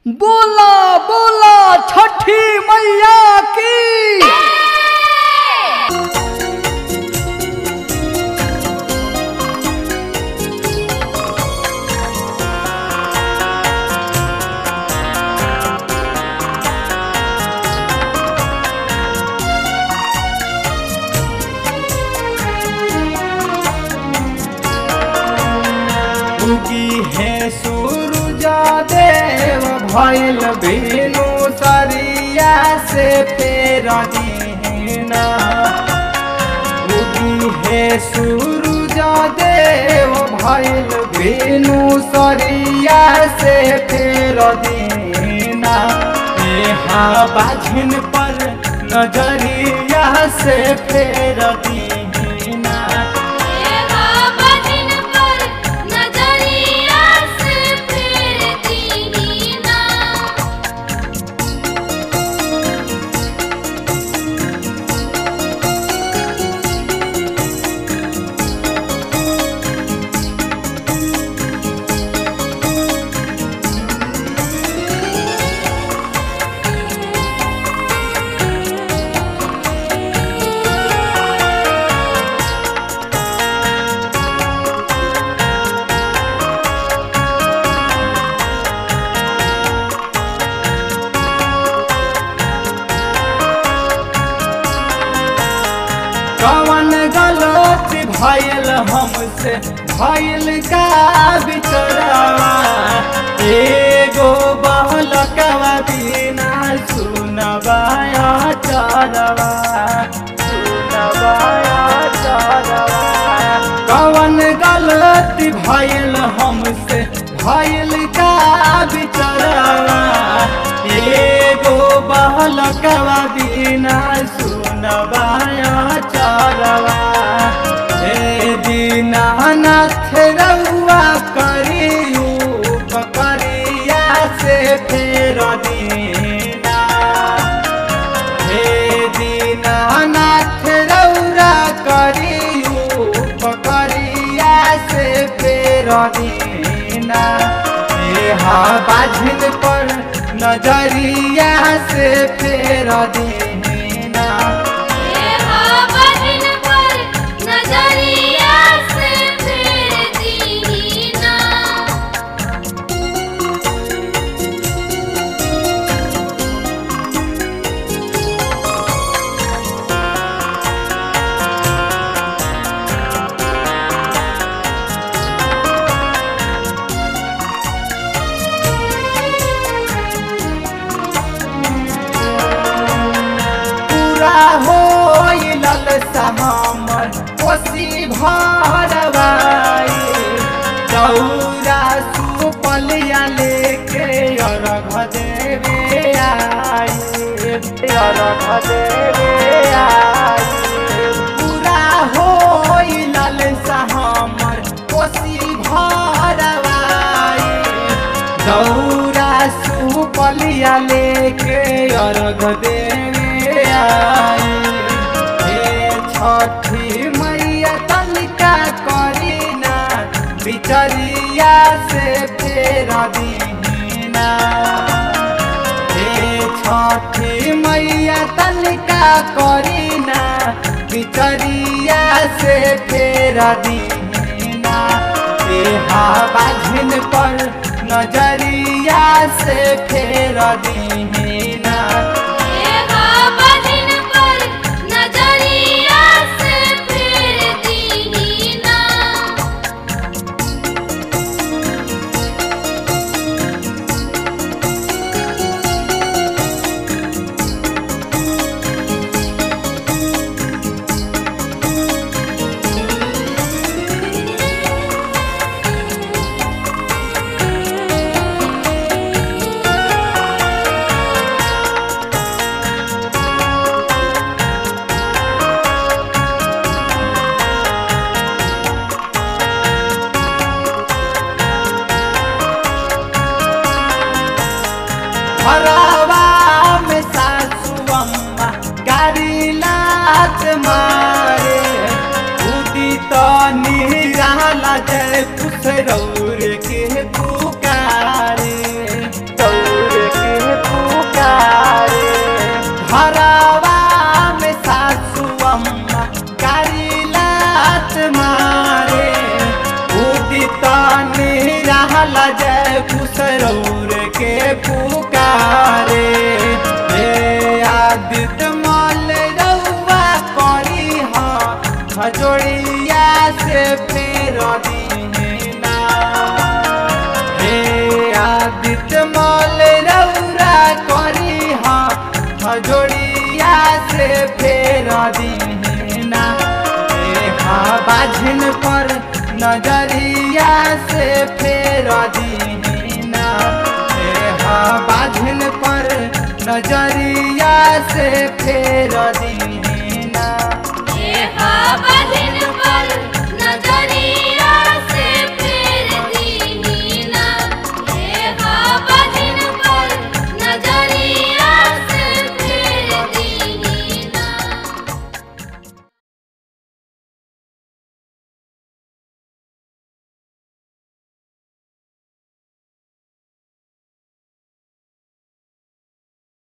बोला बोला छठी मैया की उगी है सूरज देव भइल बिनु सरिया से फेर दीना उगी है सूरज देव भइल बिनु सरिया से फेर दीना यहाँ बाझिन पर नजरिया से फेर दीना देवा बदिन पर नजरिया से फेर दीना कवन गलत भइल हमसे भइल का बिचरवा एगो बहलकवा बिना सुनबाया चरवा सुनबाया चरवा कवन गलत भइल हमसे भइल का बिचरवा एगो बहलकवा बिना सुनबाया चरवा हे दीनानाथ रउआ करियू पकड़िया से फेर दीना हे दीनानाथ रउरा करियू पकड़िया से फेर दीना हा बाझिन पर नजरिया से फेर दीना देवा बदिन पर नजरिया से फेर दीना पूरा हो लल समामर कोसी भरवाई चौरा सुपलिया लेके अरघ देवे आई अरघ देवे आई पूरा हो लल समामर कोसी भरवाई दौरा सुपलिया लेके अर्घ देवे आई हे छठी मैया तनिका करीना बिचरिया से फेर दीना हे छठी मैया तनिका करीना बिचरिया से फेर दीना देहा बाझिन पर नजरिया से फेर दीना देवा बदिन पर नजरिया से फेर दीना हरावा में सासु अम्मा गाड़ी लात मारे उदी तो निराला जय पुसरौर के पुकारे दौड़ पर नजरिया से फेर दीना देहा बाझिन पर नजरिया से फेर दीना